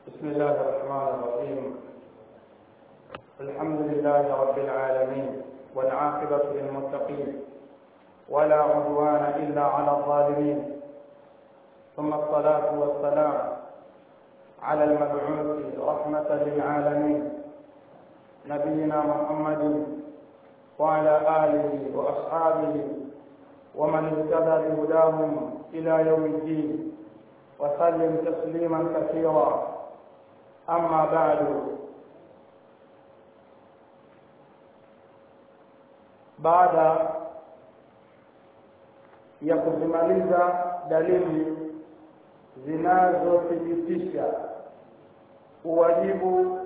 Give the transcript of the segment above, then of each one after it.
بسم الله الرحمن الرحيم الحمد لله رب العالمين والعاقبة للمتقين ولا عدوان إلا على الظالمين ثم الصلاة والسلام على المبعوث رحمة للعالمين نبينا محمد وعلى آله وأصحابه ومن اهتدى بهداهم إلى يوم الدين وسلم تسليما كثيرا أما بعد baada ya kuzimaliza dalili zinazothibitisha uwajibu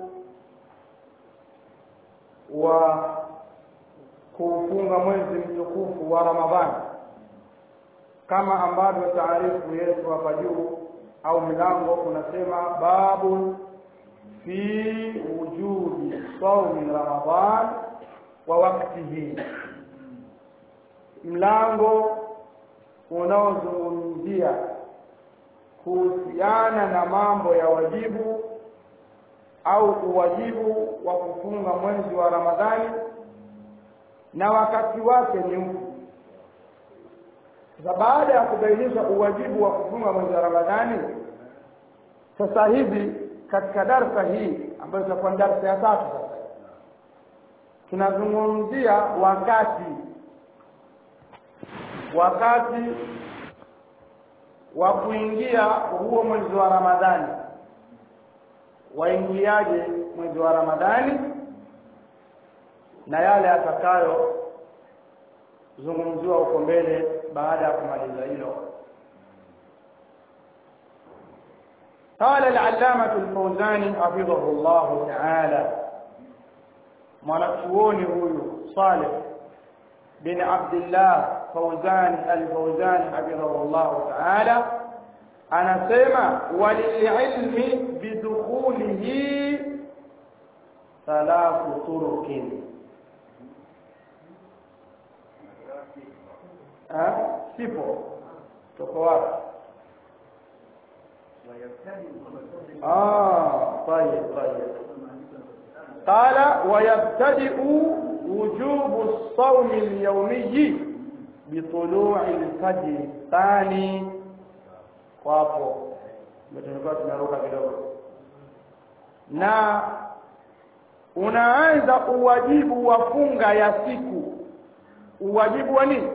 wa kuufunga mwezi mtukufu wa Ramadhani kama ambavyo taarifu yetu hapa juu au mlango unasema babu fi wujubi saumi Ramadhan wa waktihi, mlango unaozungumzia kuhusiana na mambo ya wajibu au uwajibu wa kufunga mwezi wa Ramadhani na wakati wake ni upi. Sasa baada ya kubainisha uwajibu wa kufunga mwezi wa Ramadhani, sasa hivi katika darsa hii ambayo itakuwa darsa ya tatu sasa tunazungumzia wakati wakati wa kuingia huo mwezi wa Ramadhani waingiaje mwezi wa Ramadhani na yale atakayo zungumziwa huko mbele baada ya kumaliza hilo قال العلامة الفوزاني حفظه الله تعالى mwanachuoni huyu Saleh bin Abdullah Fauzan al-Fauzan hafidhahullah ta'ala anasema walililmi bidukhulihi thalathu turukin sipo toko wapi ah طيب طيب قال ويبتدئ وجوب الصوم اليومي بطلوع الفجر الثاني wapo tulikuwa tumeruka kidogo na unaanza uwajibu wa funga ya siku uwajibu wa nini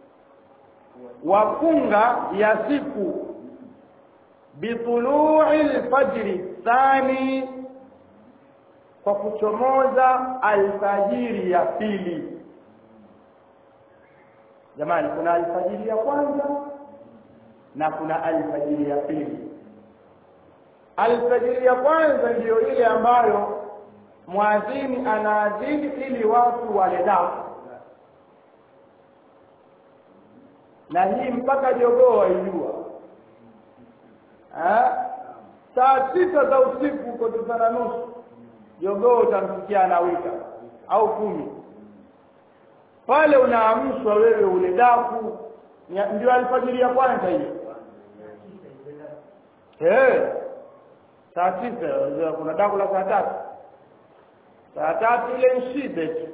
wa funga ya siku bitului lfajri thani kwa kuchomoza alfajiri ya pili jamani kuna alfajiri ya kwanza na kuna alfajiri ya pili alfajiri ya kwanza ndiyo ile ambayo mwadhini anaadhini ili watu wale dafu na hii mpaka jogoo waijua saa tisa za usiku uko tisa na nusu jogoo utamsikia anawika au kumi pale unaamshwa wewe ule daku ndio alfajiri ya kwanza hiyo eh saa tisa kuna daku la saa tatu saa tatu ile nshibe tu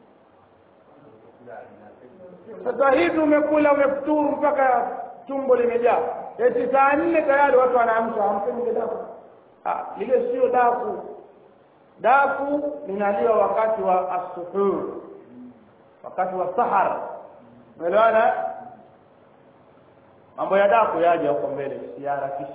sasa hivi umekula umefuturu mpaka tumbo limejaa eti saa nne tayari watu wanaamsha hamsemi ile daku ah lile sio daku daku linaliwa wakati wa asuhur wakati wa sahar umeelewana mambo ya daku yaje huko mbele siharakishi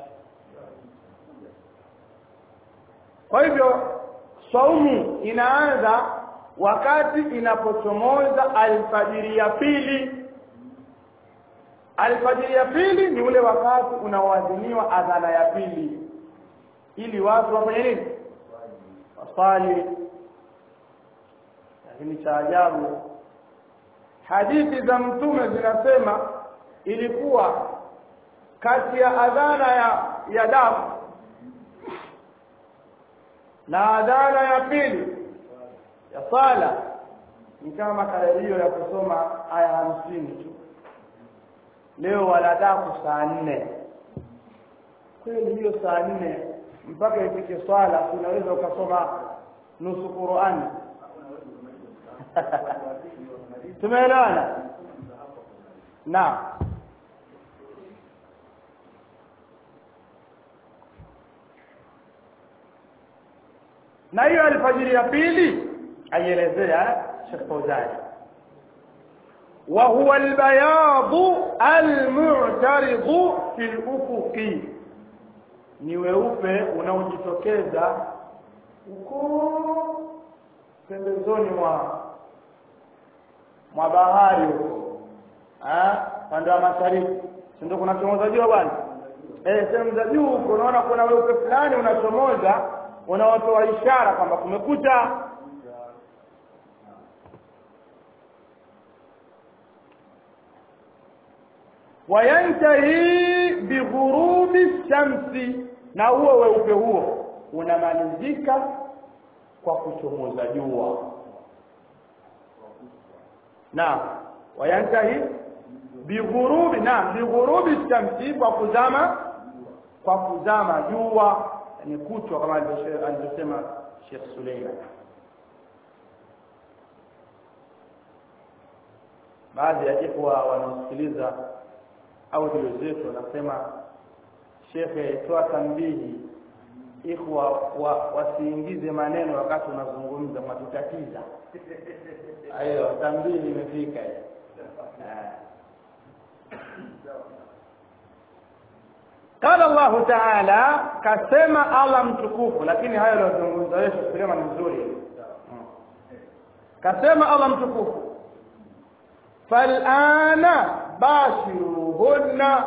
kwa hivyo saumu inaanza wakati inapochomoza alfajiri ya pili alfajiri ya pili ni ule wakati unaoadhiniwa adhana ya pili ili watu wafanye nini wasali lakini cha ajabu hadithi za mtume zinasema ilikuwa kati ya adhana ya ya dafu na adhana ya pili ya sala ni kama makadirio ya kusoma aya hamsini tu leo wanadaku saa nne kweli hiyo saa nne mpaka ifike swala unaweza ukasoma nusu Qur'ani tumeelewana na na hiyo alfajiri ya pili aielezea Sheikh Fauzani wa huwa albayad almu'tarid fi al-ufuqi ni weupe unaojitokeza huko pembezoni mwa mwa bahari huko ah pande wa mashariki si ndio kuna chomoza jua bwana eh sehemu za juu huko unaona kuna weupe fulani unachomoza unaotoa ishara kwamba kumekucha wayantahi bighurubi shamsi na huo weupe huo unamalizika kwa kuchomoza jua na wayantahi bighurubi na bighurubi shamsi kwa kuzama kwa kuzama jua ni kuchwa kama alivyosema Sheikh Suleiman baadhi ya ikhwa wanaosikiliza audio zetu wanasema shekhe toa tambihi ikhwa wa, wasiingize maneno wakati unazungumza matutatiza hayo tambihi imefika قال الله تعالى كسما الله mtukufu lakini hayo aliyozungumza Yesu Suleiman mzuri kasema Allah mtukufu falana bashiruhunna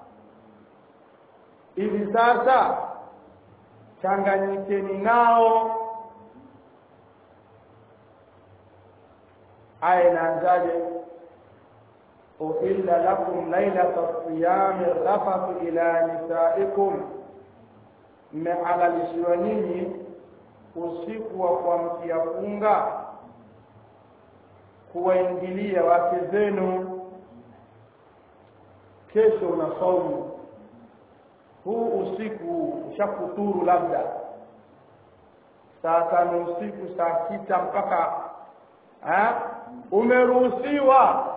hivi sasa changanyikeni nao aya inaanzaje uhilla lakum lailata siyami rafathu ila nisaikum mmehalalishiwa nyinyi usiku wa kuamkia funga kuwaingilia wake zenu kesho una saumu huu usiku ushakuturu labda saa tano usiku saa sita mpaka ha? umeruhusiwa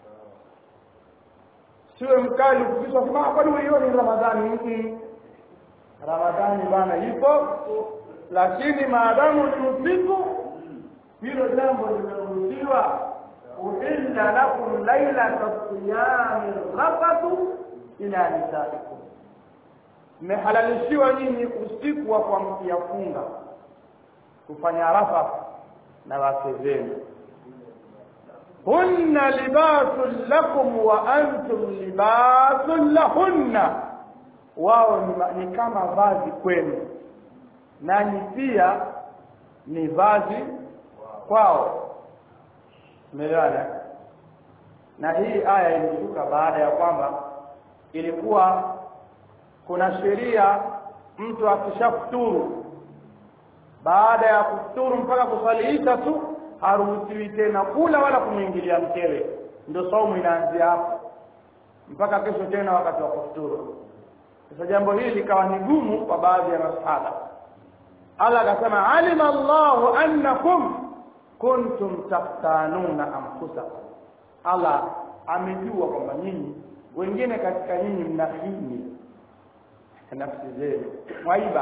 siwe mkali ukisha sema kwani hiyo ni ramadhani mm ramadhani bana ipo lakini maadamu ni usiku hilo jambo limeruhusiwa uhilla lakum lailata siyami rafatu ila nisaikum mmehalalishiwa nyinyi usiku wa kuamkia funga kufanya rafa na wake zenu hunna libasun lakum wa antum libasun lahunna wao ni, ni kama vazi kwenu nanyi pia ni vazi kwao umeelewana na hii aya ilishuka baada ya kwamba ilikuwa kuna sheria mtu akishafuturu baada ya kufuturu mpaka kusalihisha tu haruhusiwi tena kula wala kumwingilia mkewe ndio saumu inaanzia hapo mpaka kesho tena wakati wa kufuturu sasa jambo hili likawa ni gumu kwa baadhi ya masahaba Allah akasema alima Allahu annakum kuntum taftanuna anfusakum Allah amejua kwamba nyinyi wengine katika nyinyi mnahini nafsi zenu mwaiba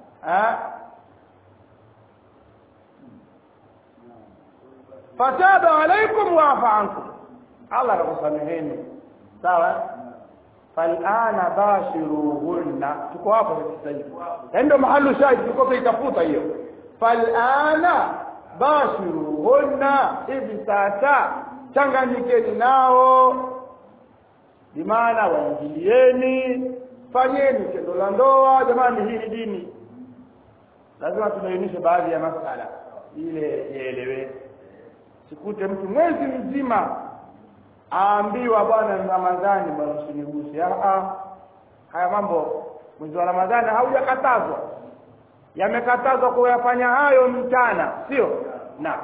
fataba alaikum wa afa ankum Allah akakusameheni sawa falana bashiruhunna tuko hapo sasa hivi ndio mahali shahidi tuko tuitafuta hiyo falana bashiruhunna hivi sasa changanyikeni nao bimaana waingilieni fanyeni tendo la ndoa jamani hii ni dini lazima tubainishe baadhi ya masala ile ieleweke sikute mtu mwezi mzima aambiwa bwana ramadhani bwana usiniguse haya mambo mwezi wa ramadhani haujakatazwa yamekatazwa kuyafanya hayo mchana sio na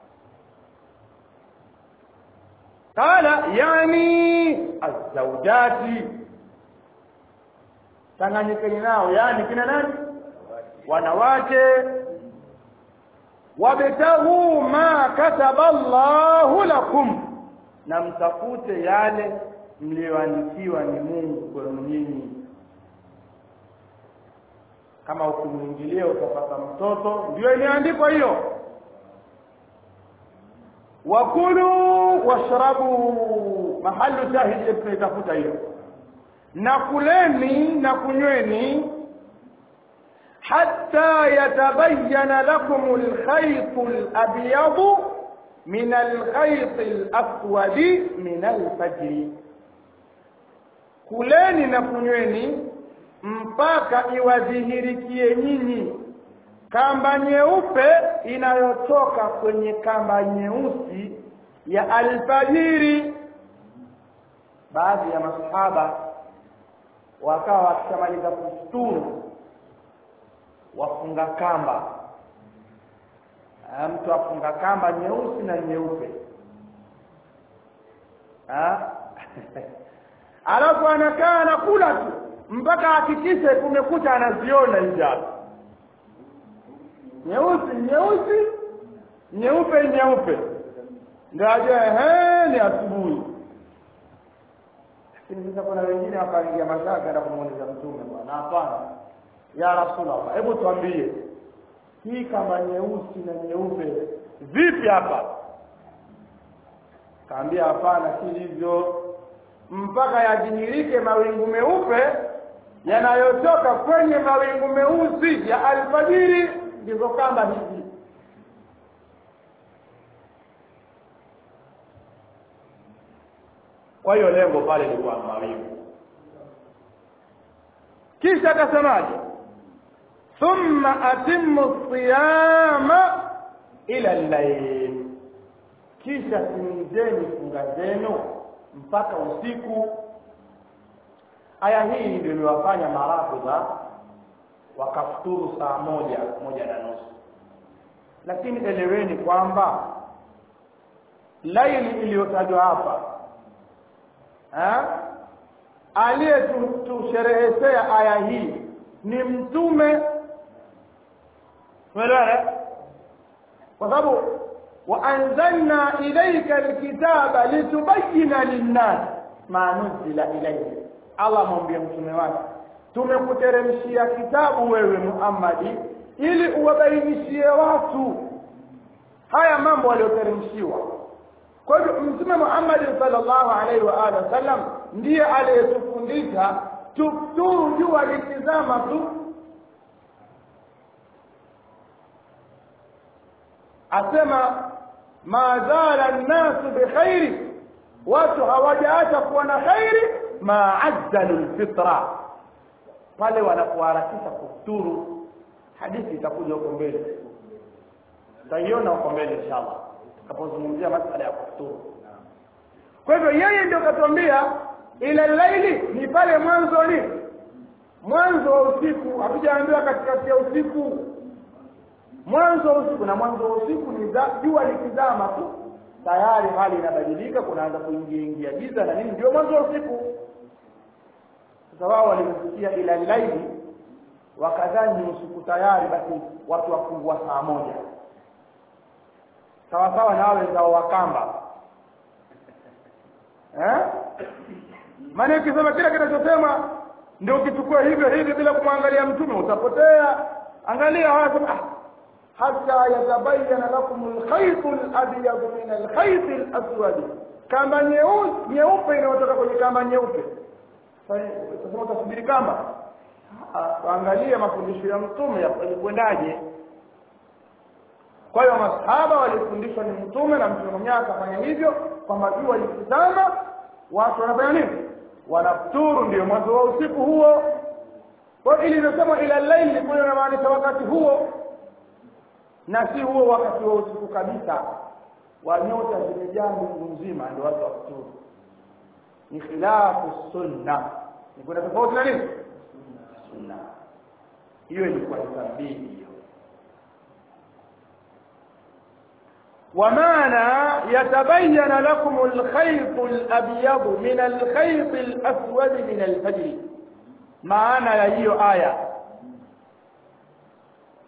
qala yani azawjati changanyikeni nao yani kina nani wanawake wabtaghu ma kataba Allahu lakum na mtafute yale mlioandikiwa ni Mungu kwenu nyinyi kama ukimwingilia utapata mtoto ndio imeandikwa hiyo wakulu washrabu mahalu shahidi tunaitafuta hiyo na kuleni na kunyweni hatta yatabayyana lakum alkhayt alabyad min alkhayt alaswad min alfajr kuleni na kunyweni mpaka iwadhihirikie nyinyi kamba nyeupe inayotoka kwenye kamba nyeusi ya alfajiri baadhi ya masahaba wakawa wakishamaliza kusturu wafunga kamba mtu afunga kamba nyeusi na nyeupe alafu anakaa anakula tu mpaka hakikishe kumekucha anaziona hijabu nyeusi nyeusi nyeupe nyeupe ndio ajue ehe ni asubuhi lakini sasa kuna wengine wakaingia mashaka na kumuuliza mtume bwana hapana ya rasulullah hebu tuambie hii kama nyeusi na nyeupe vipi hapa kaambia hapana si hivyo mpaka yadhihirike mawingu meupe yanayotoka kwenye mawingu meusi ya alfajiri ndizo kamba hizi kwa hiyo lengo pale lilikuwa mawingu kisha akasemaje thumma atimmu siyama ila llail kisha timizeni funga zenu mpaka usiku aya hii ndio iliwafanya marafidha wakafuturu saa moja moja na nusu lakini eleweni kwamba laili iliyotajwa hapa aliyetusherehesea aya hii ni mtume umeelewana kwa sababu waanzalna ilaika alkitaba litubayina linnas ma nuzila ilayhi allah mwambie mtume wake tumekuteremshia kitabu wewe muhammadi ili uwabainishie watu haya mambo walioteremshiwa kwa hivyo mtume muhammadi sallallahu alaihi wa alihi wasallam ndiye aliyetufundisha tufuturu jua likizama tu asema ma zala nnasu bikhairi watu hawajaacha kuwa na khairi ma ajjalu lfitra pale wanapoharakisha kufuturu hadithi itakuja huko mbele tutaiona huko mbele inshallah tutakapozungumzia masala ya kufuturu kwa hivyo yeye ndio katuambia ila laili ni pale mwanzo ni mwanzo wa usiku hatujaambiwa katikati ya usiku mwanzo wa usiku na mwanzo wa usiku ni jua likizama tu tayari hali inabadilika kunaanza kuingia ingia giza na nini ndio mwanzo wa usiku sasa wao walimsikia ila laili wakadhani usiku tayari basi watu wafungua saa moja sawa sawa na wale wenzao wakamba eh maana ukisema kila kinachosema ndio ukichukua hivyo hivi bila kumwangalia mtume utapotea angalia hawa ah hata yatabayana lakum alkhayt alabyad min alkhayt alaswad kamba nyeusi nyeupe inayotoka kwenye kamba nyeupe sasa utasubiri kamba angalia mafundisho ya mtume yalikwendaje kwa hiyo masahaba walifundishwa ni mtume na mtume mwenyewe akafanya hivyo kwamba jua likizama watu wanafanya nini wanafuturu ndio mwanzo wa usiku huo kwa ili inasema ila laili kule inamaanisha wakati huo na si huo wakati wa usiku kabisa wa nyota zimejaa mbingu nzima ndio watu wafuturu ni khilafu sunna ni kuna tofauti na nini sunna hiyo ilikuwa ni tambihi hiyo ومعنى يتبين لكم الخيط الأبيض من الخيط الأسود من الفجر معنى ya hiyo aya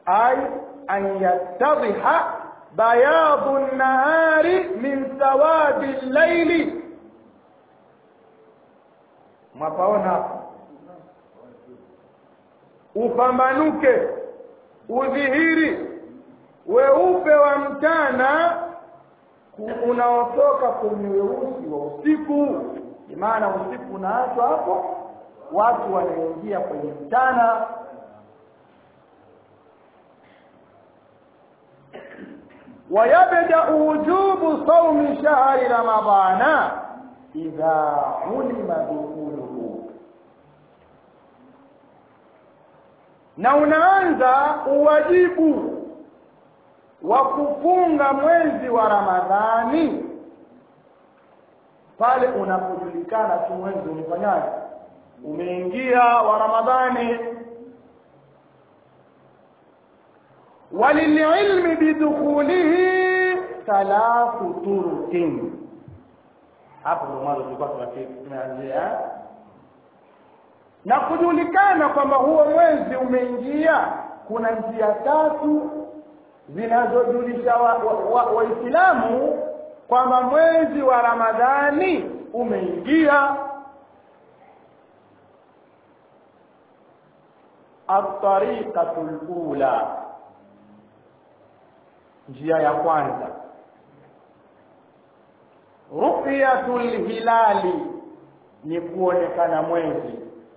ay an yattadhiha bayadu an-nahari min sawadi al-layli mwapaona upambanuke udhihiri weupe wa mchana unaotoka kwenye weusi wa usiku maana usiku unaachwa hapo watu wanaingia kwenye mchana ويبدأ وجوب صوم شهر رمضان إذا علم دخوله na unaanza uwajibu wa kufunga mwezi wa Ramadhani pale unapojulikana tu mwezi umefanyaje umeingia wa Ramadhani walililmi bidukhulihi thalathu turukin hapo ndo mwanzo tulikuwa tunaanzia na kujulikana kwamba huo mwezi umeingia kuna njia tatu zinazojulisha waislamu wa, wa, wa kwamba mwezi wa ramadhani umeingia atariqatu lula njia ya kwanza ru'yatu lhilali ni kuonekana mwezi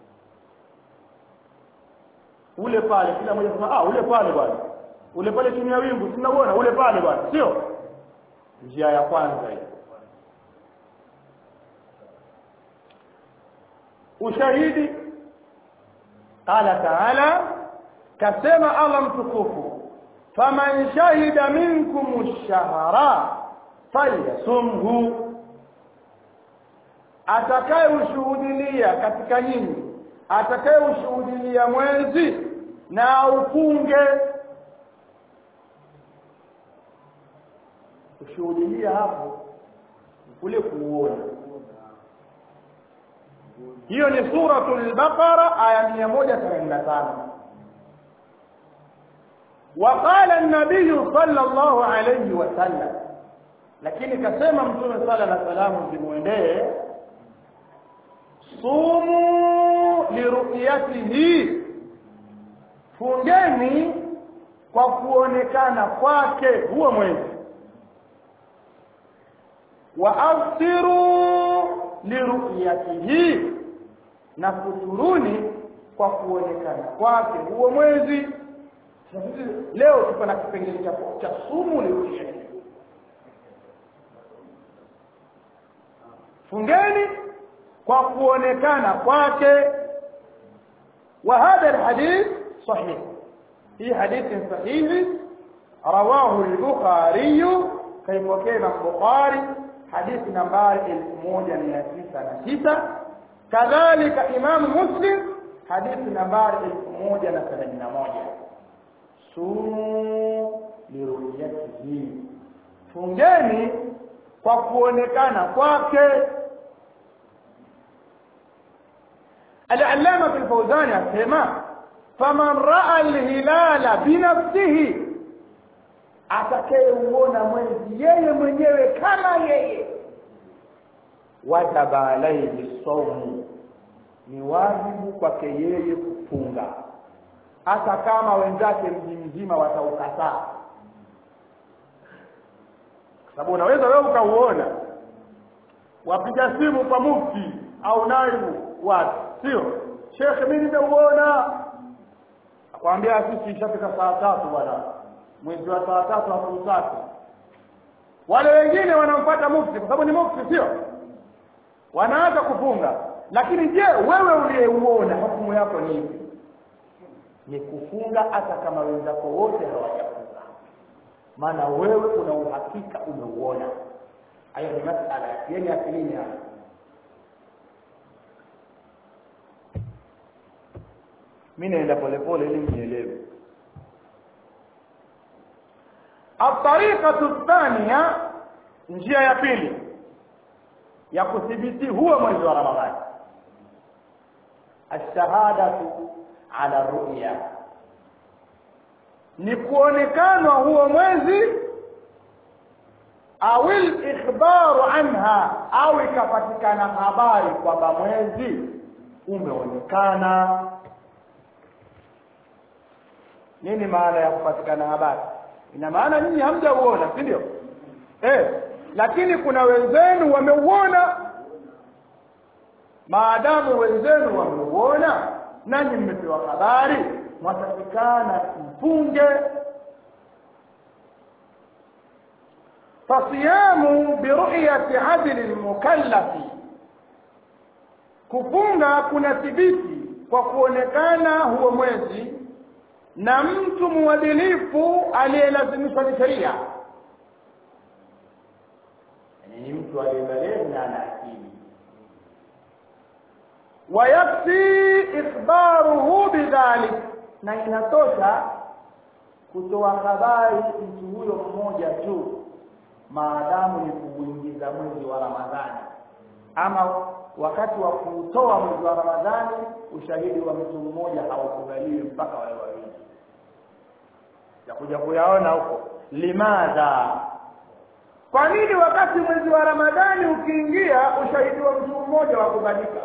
ule pale kila mmoja sema ah ule pale bwana ule pale chini ya wingu tunauona ule pale bwana sio njia ya kwanza hiyo ushahidi qala taala kasema allah mtukufu faman shahida minkum ash-shahra falyasumhu atakaye ushuhudilia katika nyinyi atakaye ushuhudilia mwezi na ufunge kushuhudilia hapo kule kuona hiyo ni suratul baqara aya 185 وقال النبي صلى الله عليه وسلم lakini kasema mtume sala na salamu zimwendee sumu liruyatihi fungeni kwa kuonekana kwake huo mwezi wa aftiru liruyatihi na futuruni kwa kuonekana kwake huo mwezi leo tuko na kipengele cha cha sumu liruyatihi fungeni kwa kuonekana kwake wa hadha alhadith sahih hii hadithi sahihi rawahu al-bukhari kaipokea na bukhari hadithi nambari 1909 kadhalika imam muslim hadithi nambari 1071 sumu liruyatihi fungeni kwa kuonekana kwake العلامة الفوزاني أسمع فمن رأى الهلال بنفسه atakayeuona mwezi yeye mwenyewe kama yeye wajaba alaihi saumu ni wajibu kwake yeye kufunga hata kama wenzake mji mzima wataukataa sababu unaweza wewe ukauona wapiga simu kwa mufti au naibu watu sio shekhe mimi nimeuona akwambia sisi ishafika saa tatu bwana mwezi wa saa tatu au tatu wale wengine wanamfuata mufti kwa sababu ni mufti sio wanaanza kufunga lakini je wewe uliyeuona hukumu yako ni ipi ni kufunga hata kama wenzako wote hawajafunga maana wewe una uhakika umeuona hayo ni masala yenye akilini hapa mimi naenda polepole ili mnielewe الطريقه الثانيه njia ya pili ya kudhibiti huo mwezi wa ramadhani الشهاده على الرؤيا ni kuonekanwa huo mwezi au ikhbaru anha au ikapatikana habari kwamba mwezi umeonekana nini maana ya kupatikana habari ina maana nyinyi hamjauona si ndio eh lakini kuna wenzenu wameuona maadamu wenzenu wameuona nanyi mmepewa habari mwatakikana mpunge fasiyamu biruyati adli lmukallafi kufunga kuna thibiti kwa kuonekana huo mwezi na mtu mwadilifu aliyelazimishwa ni sheria ni mtu aliyebalegha na ana akili wayakfi ikhbaruhu bidhalik na inatosha kutoa habari mtu huyo mmoja tu maadamu ni kuuingiza mwezi wa ramadhani ama wakati wa kuutoa mwezi wa ramadhani ushahidi wa mtu mmoja haukubaliwi mpaka wale wawili yakuja kuyaona huko limadha kwa nini wakati mwezi wa ramadhani ukiingia ushahidi wa mtu mmoja wa kubalika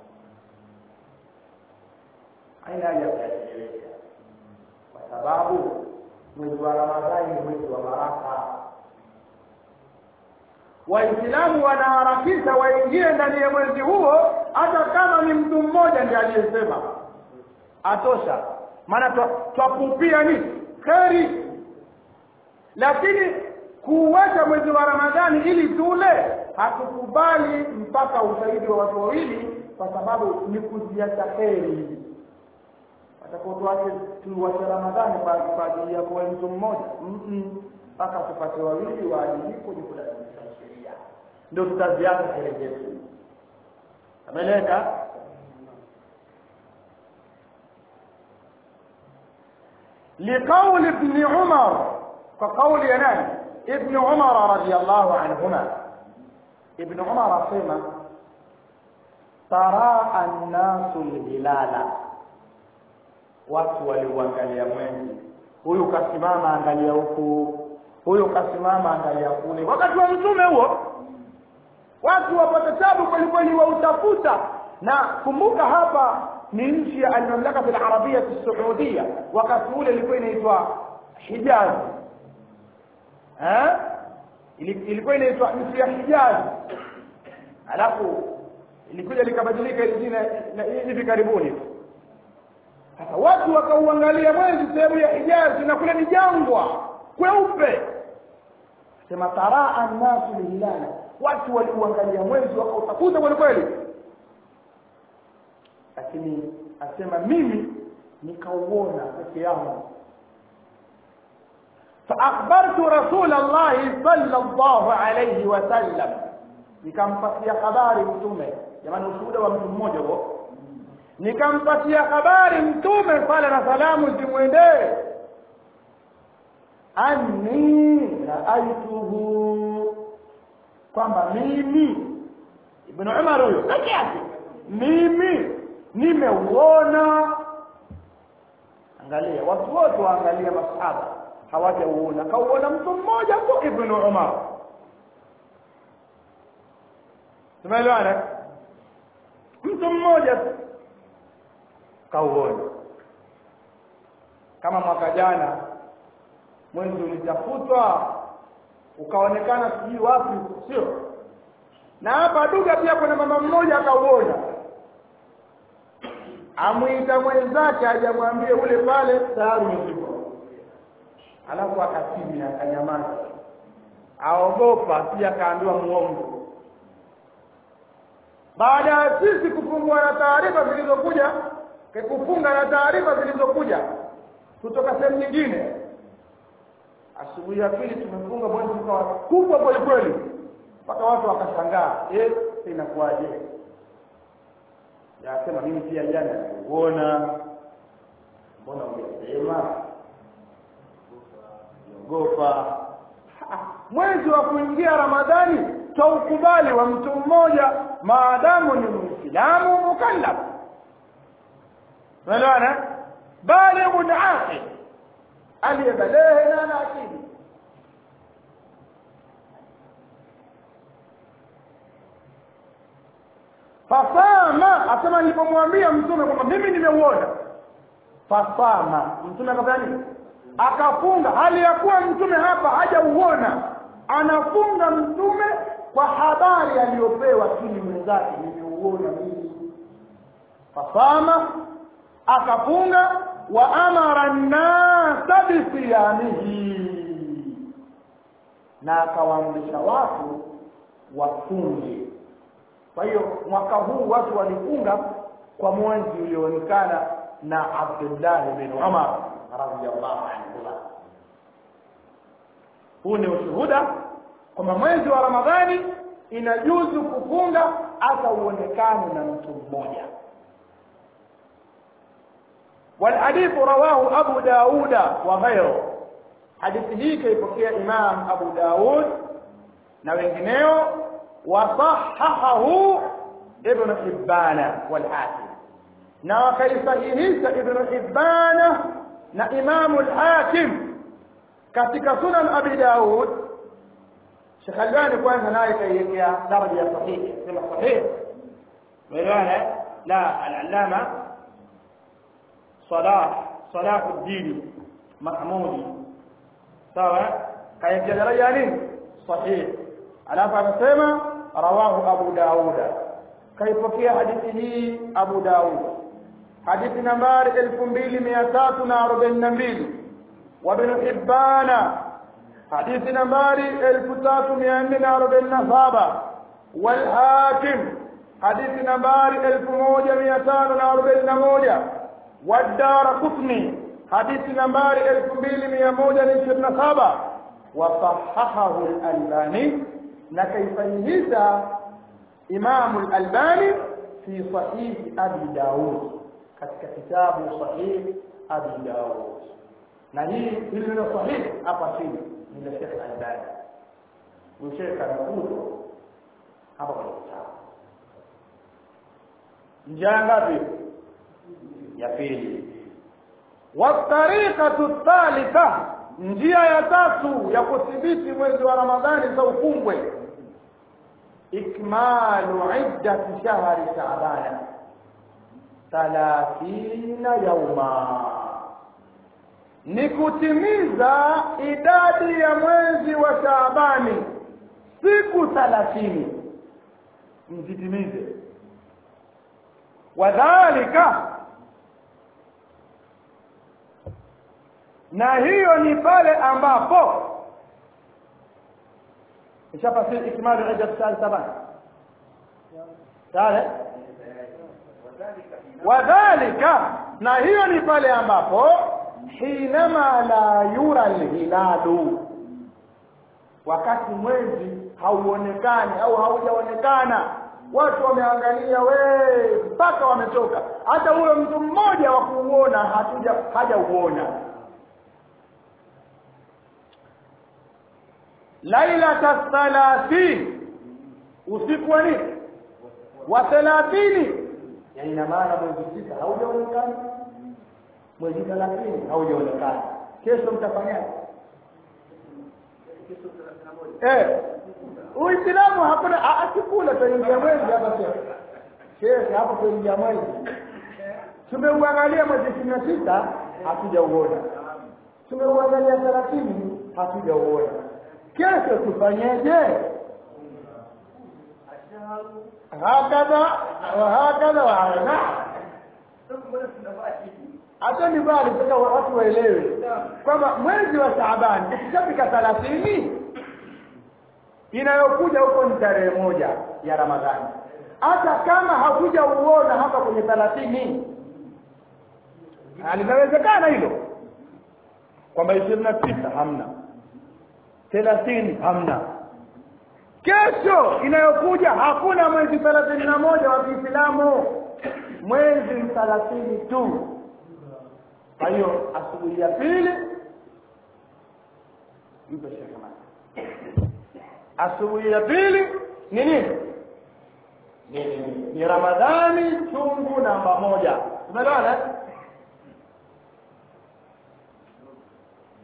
haina haja kuyachelewesha kwa sababu mwezi wa ramadhani ni mwezi wa baraka waislamu wanaharakisha waingie ndani ya mwezi huo hata kama ni mtu mmoja ndiye aliyesema atosha maana twapupia nini kheri lakini kuuacha mwezi wa ramadhani ili tule hatukubali mpaka ushahidi wa watu wawili kwa sababu ni kuziacha kheri atakotuache tuwache ramadhani kwa ajili ya kuwa mtu mmoja mpaka tupate wawili waadilifu ni kulazimisha sheria ndio tutaziacha kheri zetu ameleka لقول ابن عمر كقول ينام ابن عمر رضي الله عنهما ابن عمر سمع ترى الناس الهلال watu waliuangalia mwezi huyu kasimama angalia huku huyu kasimama angalia kule wakati wa mtume huo watu wapata tabu kwelikweli wautafuta na kumbuka hapa ni nchi ya almamlakati alarabia saudia wakati ule ilikuwa inaitwa hijazi ilikuwa inaitwa nchi ya hijazi alafu ilikuja likabadilika ili jina hivi karibuni sasa watu wakauangalia mwezi sehemu ya hijazi na kule ni jangwa kweupe sema taraa annasu lihilala watu waliuangalia mwezi wakautafuta kweli kweli lakini asema mimi nikauona peke yangu فأخبرت رسول الله صلى الله عليه وسلم nikampatia habari mtume jamani ushuhuda wa mtu mmoja huo nikampatia habari mtume sala na salamu zimwendee anni raaituhu kwamba mimi ibn umar huyo peke yake mimi nimeuona angalia watu wote waangalia masahaba hawajauona kauona mtu mmoja tu ibn umar tumeelewana mtu mmoja tu kauona kama mwaka jana mwezi ulitafutwa ukaonekana sijui wapi sio na hapa duga pia kuna mama mmoja akauona amwita mwenzake ajamwambie ule pale tayari umezikwa alafu akakimya akanyamaza aogopa pia akaambiwa muongo baada ya sisi kufungua na taarifa zilizokuja kufunga na taarifa zilizokuja kutoka sehemu nyingine asubuhi ya pili tumefunga mwezi ukawa kubwa kweli kweli mpaka watu wakashangaa eh inakuwaje yasema mimi pia jana niliuona mbona umesema ogopa mwezi wa kuingia ramadhani taukubali wa mtu mmoja maadamu ni muislamu mukallaf unaelewana balighun aqil aliyebalehe na ana akili fasama asema nilipomwambia mtume kwamba mimi nimeuona fasama mtume akafanya nini akafunga hali ya kuwa mtume hapa hajauona anafunga mtume kwa habari aliyopewa kini mwenzake nimeuona mimi fasama akafunga wa amara nnasa bisiyamihi na akawaamrisha watu wafunge kwa hiyo mwaka huu watu walifunga kwa mwezi ulioonekana na Abdullah bin Umar radhiyallahu anhu huu ni ushuhuda kwamba mwezi wa Ramadhani inajuzu kufunga hata uonekane na mtu mmoja والحديث رواه أبو داود وغيره حديث هي كيفكي إمام أبو داود نوينجنيو وصححه ابن حبان والحاكم na wakaisahihisha ibnu hibana na imamu lhakim katika sunan abi daud shekh albani kwanza naye kaiwekea daraja ya sahihi sema sahihi umeelewana la alalama salah salahu ddini mahmudi sawa kaiwekea daraja ya nini sahihi alafu anasema rawahu abu dauda kaipokea hadithi hii abu daud hadithi nambari elfu mbili mia tatu na arobaini na mbili wabnu hibbana hadithi nambari elfu tatu mia nne na arobaini na saba walhakim hadithi nambari elfu moja mia tano na arobaini na moja wadara kutni hadithi nambari elfu mbili mia moja na ishirini na saba wasahahahu lalbani na kaisahihisha imamu lalbani fi sahihi abi daud katika kitabu sahihi abi daud na hii hili neno sahihi hapa chini ni la Sheikh Albani Sheikh anakuzo hapa kwa kitabu njia ngapi ya pili watariqatu thalitha njia ya tatu ya kudhibiti mwezi wa ramadhani za ufungwe ikmalu iddati shahri shaabana thalathina yauma ni kutimiza idadi ya mwezi wa shaabani siku thalathini mzitimize wadhalika na hiyo ni pale ambapo ishafasiri ikmalu iddat shahr saban sawa wadhalika na hiyo ni pale ambapo hinama la yura alhilalu wakati mwezi hauonekani au haujaonekana watu wameangalia we mpaka wamechoka hata huyo mtu mmoja wa kuuona hatuja hajauona lailata thalathin usiku wa nini wa thelathini ya ina maana mwezi sita haujaonekana mwezi thelathini haujaonekana kesho mtafanyaje eh uislamu hakuna asikula tuingia mwezi hapa sasa shekhe hapo tuingia mwezi tumeuangalia mwezi ishirini na sita hatujauona tumeuangalia thelathini hatujauona kesho tufanyeje hakadha wahakadha wahakadha hata ni bali sasa watu waelewe kwamba mwezi wa Shaaban ukishafika thelathini inayokuja huko ni tarehe moja ya Ramadhani hata kama hakuja uona hapa kwenye thelathini linawezekana hilo kwamba ishirini na sita hamna thelathini hamna kesho inayokuja hakuna mwezi thelathini na moja wa Kiislamu mwezi thelathini tu kwa hiyo asubuhi ya pili mpe shekhe asubuhi ya pili ni nini ni, ni ramadhani chungu namba moja umeelewana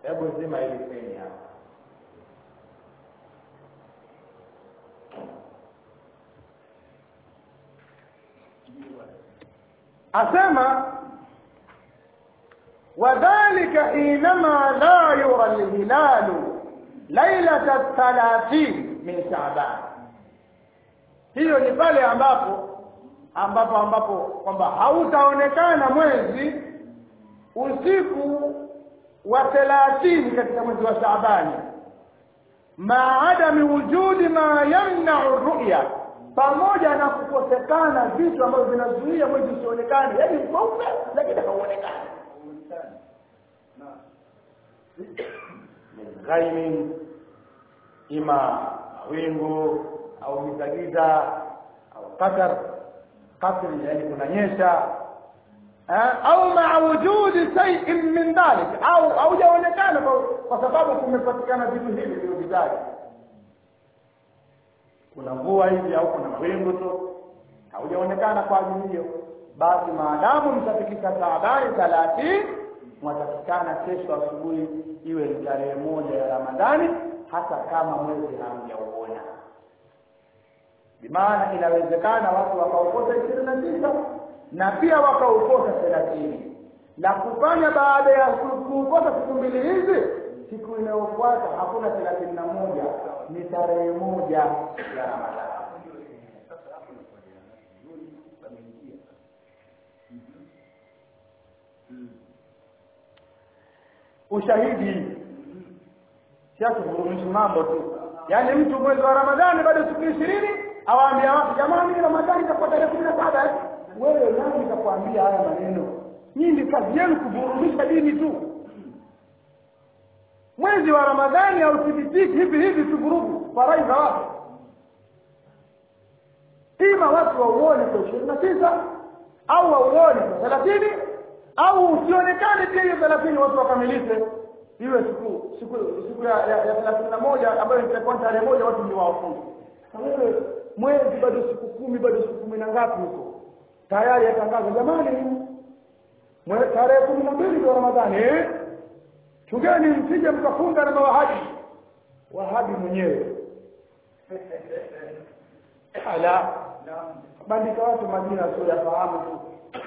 hebu zima ili feni hapa asema wadhalika hinama la yura lhilalu lailata thalathin min shaban hiyo ni pale ambapo ambapo ambapo kwamba hautaonekana mwezi usiku wa thelathini katika mwezi wa shaabani maadami wujudi ma yamnau ruya pamoja na kukosekana vitu ambavyo vinazuia mwezi usionekane yaani mweupe lakini hauonekani min ghaimin ima mawingu au gizagiza au qadar qasri yani kunanyesha au maa wujudi shay'in min dhalik au haujaonekana kwa sababu kumepatikana vitu hivi vilivyovizaji kuna mvua hivi au kuna mawingu tu haujaonekana kwa ajili hiyo basi maadamu mtafikisha taabani thalathini mwatakikana kesho asubuhi iwe ni tarehe moja ya ramadhani hata kama mwezi hamjauona bimaana inawezekana watu wakaokota ishirini na tisa na pia wakaokota thelathini na kufanya baada ya kuokota siku mbili hizi siku inayofuata hakuna thelathini na moja ni tarehe moja ya ramadhani ushahidi siatuvurumishi mambo tu yaani mtu mwezi wa ramadhani bado siku ishirini awaambia watu jamani ramadhani itakuwa tarehe kumi na saba wewe nani kakuambia haya maneno nyinyi kazi yenu kuvurumisha dini tu mwezi wa ramadhani hauthibitiki hivi hivi tu vurugu farai za watu ima watu wauone kwa ishirini na tisa au wauone kwa thelathini au usionekane pia hiyo thelathini watu wakamilishe iwe siku siku siku ya ya thelathini na moja ambayo itakuwa tarehe moja watu ndio wafunge wewe mwezi bado siku kumi bado siku kumi na ngapi huko tayari yatangaza jamani tarehe kumi na mbili ndio ramadhani eh? chungeni msije mkafunga na mawahabi wahabi mwenyewe ala bandika watu majina sio yafahamu tu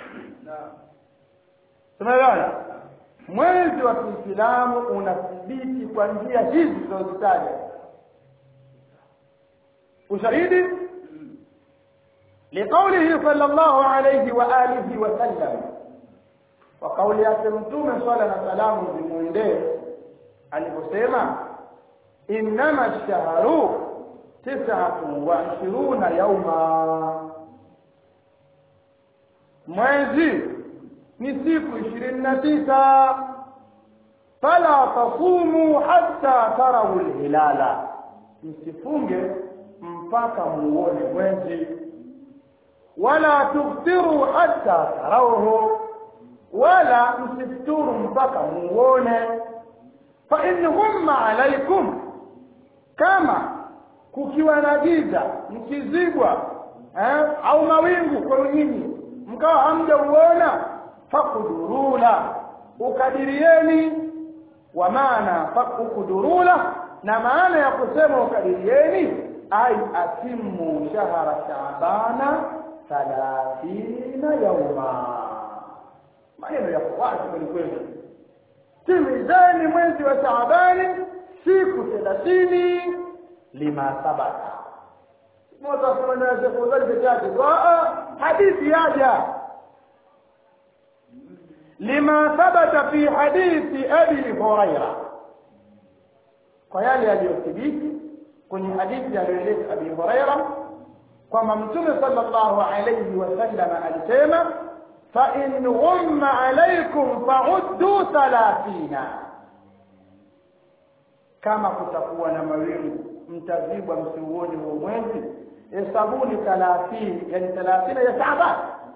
tumeelewana mwezi wa kiislamu unathibiti kwa njia hizi tunazozitaja ushahidi liqaulihi sala llahu alaihi wa alihi wasallam kwa kauli yake mtume swala na salamu zimwendee aliposema innama shahru tisatun wa ishiruna yauma mwezi ni siku ishirini na tisa fala tasumu hatta tarau lhilala msifunge mpaka muone mwezi wala tuftiru hatta tarauhu wala msifuturu mpaka muone fa in humma alaikum kama kukiwa na giza mkizibwa eh, au mawingu kwenu nyinyi mkawa hamjauona fakudurula ukadirieni wa maana fakudurula na maana ya kusema ukadirieni ay atimu shahra shabana thalathina yauma maneno yako wazi kweli kweli timizeni mwezi wa shaabani siku thelathini lima sabata motasemanaasekuzali peke yake hadithi yaja lima thabata fi hadithi abi huraira kwa yale yaliyothibiti kwenye hadithi aliyoeleza abi huraira kwamba mtume sallallahu alayhi wasallam alisema fa in ghumma alaykum fa'uddu thalathina kama kutakuwa na mawingu mtazibwa msiuoni huo mwezi hesabuni thalathini yani thalathina ya shaaban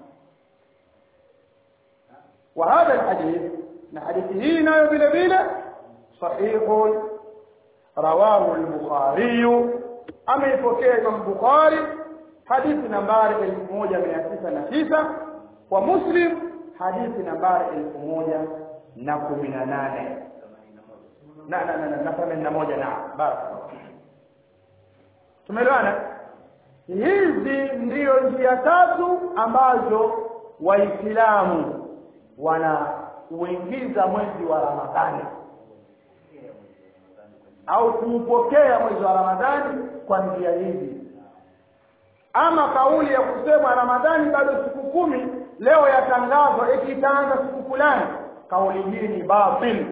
وهذا الحديث حديثه نايو بلا بلا صحيح رواه البخاري أما يفكي إمام البخاري حديث نمبر 1909 ومسلم حديث نمبر 1018 na na na na themanini na moja na baraka tumeelewana hizi ndiyo njia tatu ambazo waislamu wanauingiza mwezi wa ramadhani au kuupokea mwezi wa ramadhani kwa njia hizi ama kauli ya kusema ramadhani bado siku kumi leo yatangazwa eti itaanza siku fulani kauli hii ni batil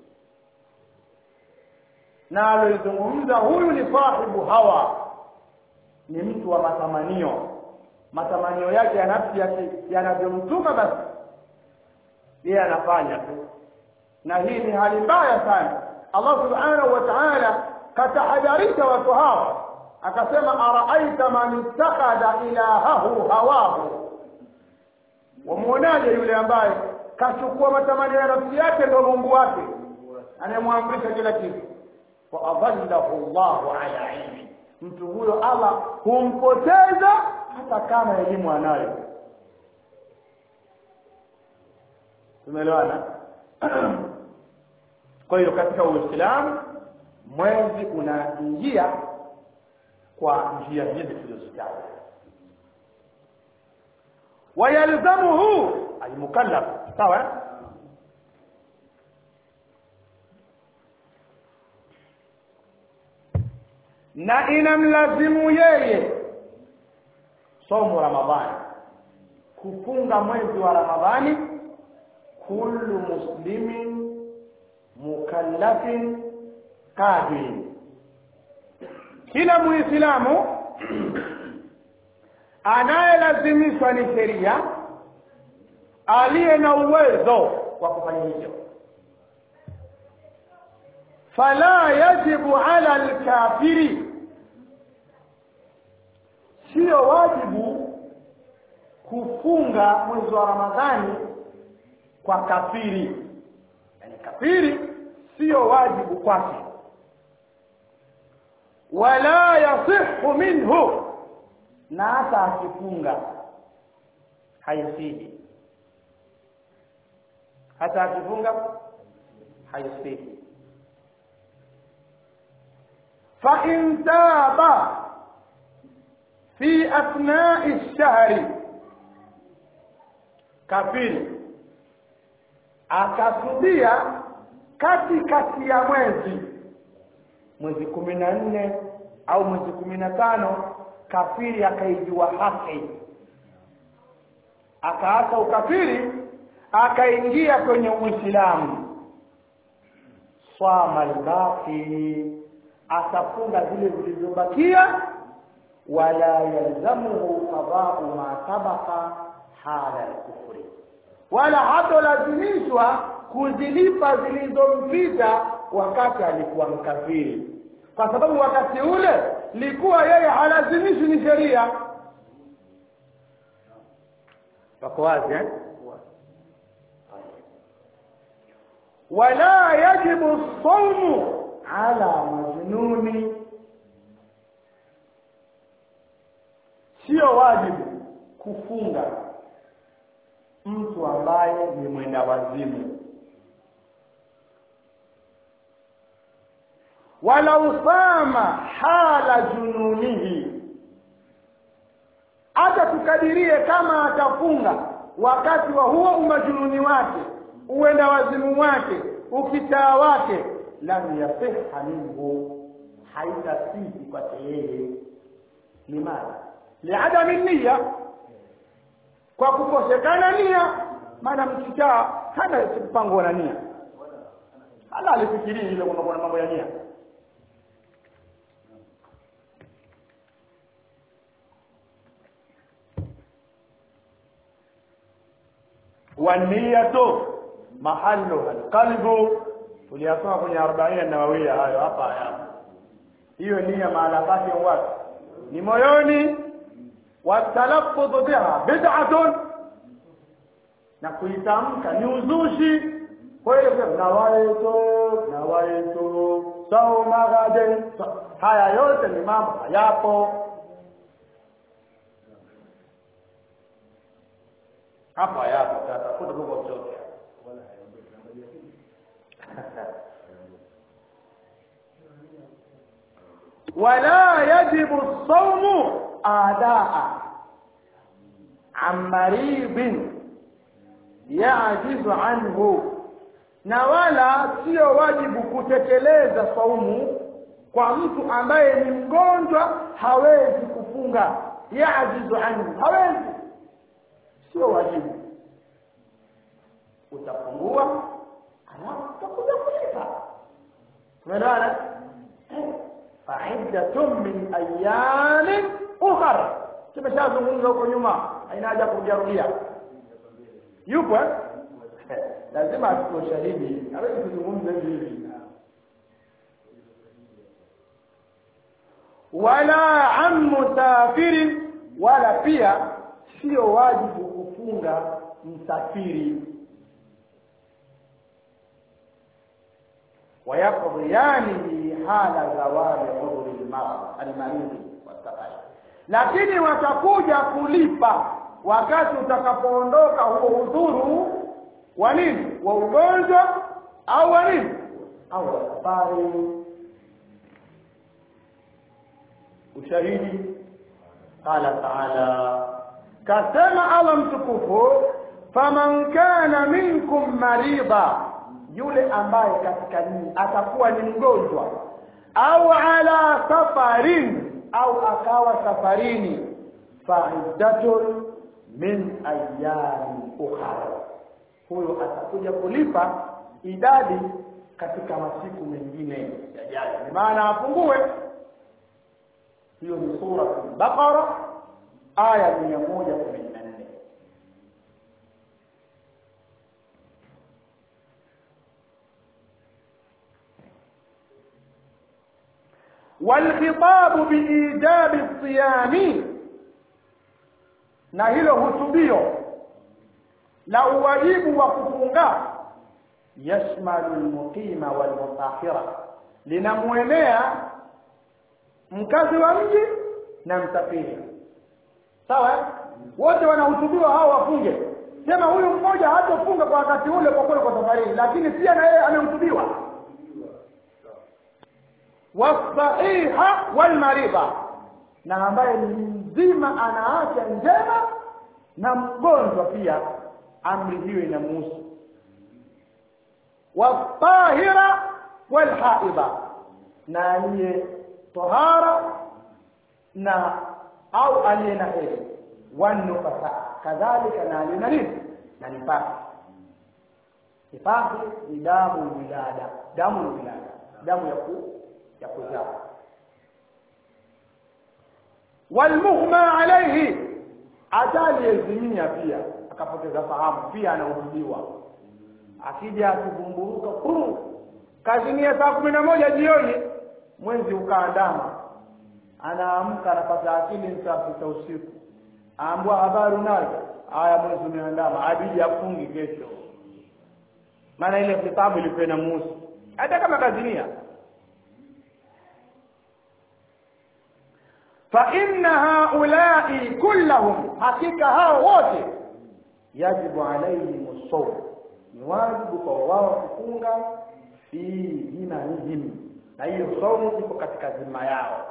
na aloizungumza huyu ni sahibu hawa ni mtu wa matamanio matamanio yake ya nafsi yake yanavyomtuma basi yeye anafanya tu na hii ni hali mbaya sana Allah subhanahu wa ta'ala katahadharisha watu hawa akasema araaita man ittakhadha ilahahu hawahu wamuonaje yule ambaye kachukua matamanio ya nafsi yake ndio Mungu wake anayemwamrisha kila kitu wa adallahu Allahu ala ilmi mtu huyo Allah humpoteza hata kama elimu anayo tumeelewana kwa hiyo katika uislamu mwezi unaingia kwa njia hizi tulizozitaja wayalzamuhu almukallaf sawa na inamlazimu yeye somo ramadhani kufunga mwezi wa ramadhani kullu muslimin mukallafin qadir kila muislamu anayelazimishwa ni sheria aliye na uwezo wa kufanya hivyo fala yajibu ala alkafiri sio wajibu kufunga mwezi wa ramadhani kwa kafiri yani kafiri sio wajibu kwake wala yasihu minhu na hata akifunga haisihi hata akifunga haisihi fa in taba fi athnai ash-shahri kafiri akatubia kati kati ya mwezi mwezi kumi na nne au mwezi kumi na tano kafiri akaijua haki akaacha ukafiri akaingia kwenye uislamu swama albaqi atafunga zile zilizobakia wala yalzamuhu qada'u ma sabaqa hala al-kufri wala hatolazimishwa kuzilipa zilizompita wakati alikuwa mkafiri kwa sababu wakati ule likuwa yeye halazimishwi ni sheria wako wazi eh? wala yajibu saumu ala majnuni sio wajibu kufunga mtu ambaye ni mwenda wazimu wala usama hala jununihi hata tukadirie kama atafunga wakati wa huo umajununi wake uenda wazimu wake ukitaa wake lam yasiha minhu haitasihi kwake yeye limadha liadami nia kwa kukosekana nia maana mkichaa hana mpango na nia hala alifikirii ile kwamba kuna mambo ya nia waniyatu mahalluha alqalbu tuliyasoma kwenye 40 nawawia hayo hapa hapa hiyo nia mahala pake wapi ni moyoni watalaffudhu biha bid'atun na kuitamka ni uzushi kwa hiyo nawaitu nawaitu sauma gaden haya yote ni mambo hayapo hapa hayapo tatafuta Mungu mtoke wala yajibu saumu adaa an maridin yajizu anhu na wala sio wajibu kutekeleza saumu kwa mtu ambaye ni mgonjwa hawezi kufunga yajizu anhu hawezi sio wajibu utafungua alafu utakuja kulipa umeelewana faiddatun min ayamin ukhar tumeshazungumza huko nyuma haina haja kujarudia yupo lazima atuko shahidi hawezi kuzungumza hivi hivi wala an musafirin wala pia sio wajibu kufunga msafiri wayaqdiyani hala zawali udhuri almaridhi wasafari lakini watakuja kulipa wakati utakapoondoka huo udhuru wa nini wa ugonjwa au wa nini au wa safari ushahidi qala taala kasema allah mtukufu faman kana minkum marida yule ambaye katika nyinyi atakuwa ni mgonjwa au ala safarin au akawa safarini faiddatun min ayami ukhra huyo atakuja kulipa idadi katika masiku mengine yajayo maana afungue hiyo ni sura al-Baqara aya 114 والخطاب بإيجاب الصيام na hilo hutubio la uwajibu wa kufunga yashmalu almuqima walmutahira linamwelea mkazi wa mji na msafiri sawa wote wanahutubiwa hao wafunge sema huyu mmoja hatofunga kwa wakati ule kwa kule kwa safarini lakini pia na yeye amehutubiwa wasahiha walmaridha na ambaye ni mzima ana afya njema na mgonjwa pia amri hiyo inamuhusu watahira walhaidha na aliye tahara na au aliye na hedhi wanufasa kadhalika na aliye na nini na nifasi nifasi ni damu wilada damu wilada damu ya ku ya kuzaa walmughma alayhi hata aliyezimia pia akapoteza fahamu pia anahudumiwa akija akivumburuka kuru kazimia saa kumi na moja jioni mwezi ukaandama anaamka anapata akili saa sita usiku aambua habari unayo haya mwezi umeandama abidi afungi kesho maana ile kitabu ilikuwa inamuhusu hata kama kazimia فإن هؤلاء كلهم حقيقة هؤلاء يجب عليهم الصوم واجب فواه kufunga fi himanihim na hiyo somo iko katika zima yao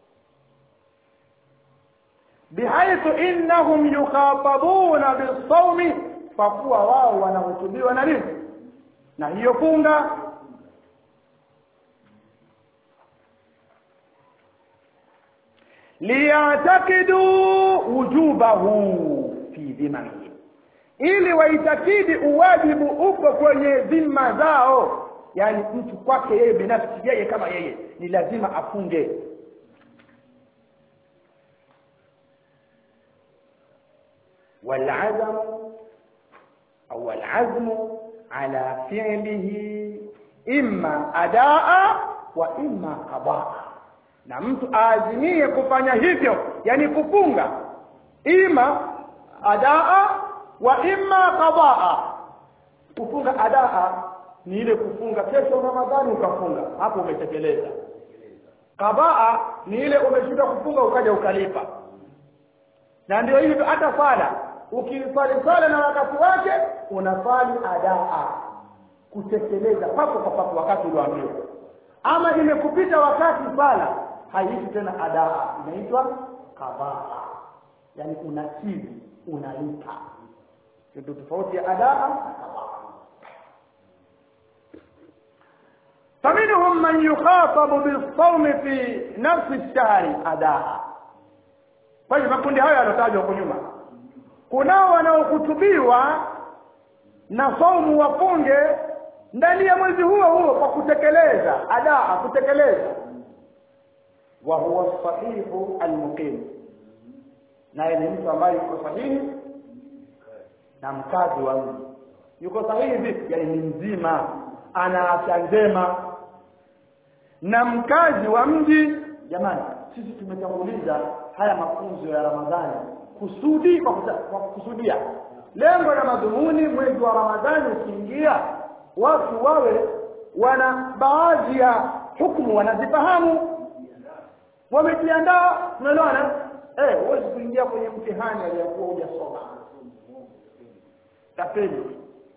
bihaithu innahum yukhatabuna bisawmi kwa kuwa wao wanahutubiwa na nini na hiyo funga liyatakidu wujubahu fi dhimamihi ili waitakidi uwajibu uko kwenye dhima zao yani mtu kwake yeye binafsi yeye kama yeye ni lazima afunge والعزم أو العزم على فعله إما أداء وإما قضاء na mtu aazimie kufanya hivyo yani kufunga ima adaa wa imma qadaa kufunga adaa ni ile kufunga kesho ramadhani ukafunga hapo umetekeleza qadaa ni ile umeshinda kufunga ukaja ukalipa na ndio hivyo hata sala ukisali sala na wakati wake unasali adaa kutekeleza papo kwa papo wakati ulioambiwa ama imekupita wakati sala haiitwi tena adaa inaitwa qadaa yani unakidhi unalipa ndio tofauti ya adaa na qadaa فمنهم من يخاطب بالصوم في نفس الشهر adaa kwa hivyo makundi hayo yalotajwa huko nyuma kunao wanaohutubiwa na saumu wafunge ndani ya mwezi huo huo kwa kutekeleza adaa kutekeleza wa huwa sahihu almuqim naye ni mtu ambaye yuko sahihi na mkazi wa mji yuko sahihi vipi yani ni mzima ana afya njema na mkazi wa mji jamani sisi tumetanguliza haya mafunzo ya ramadhani kusudi kwa, kuta, kwa kusudia lengo na madhumuni mwezi wa ramadhani ukiingia watu wawe wana baadhi ya hukumu wanazifahamu wamejiandaa umeelewana eh huwezi kuingia kwenye mtihani aliyokuwa hujasoma tapeli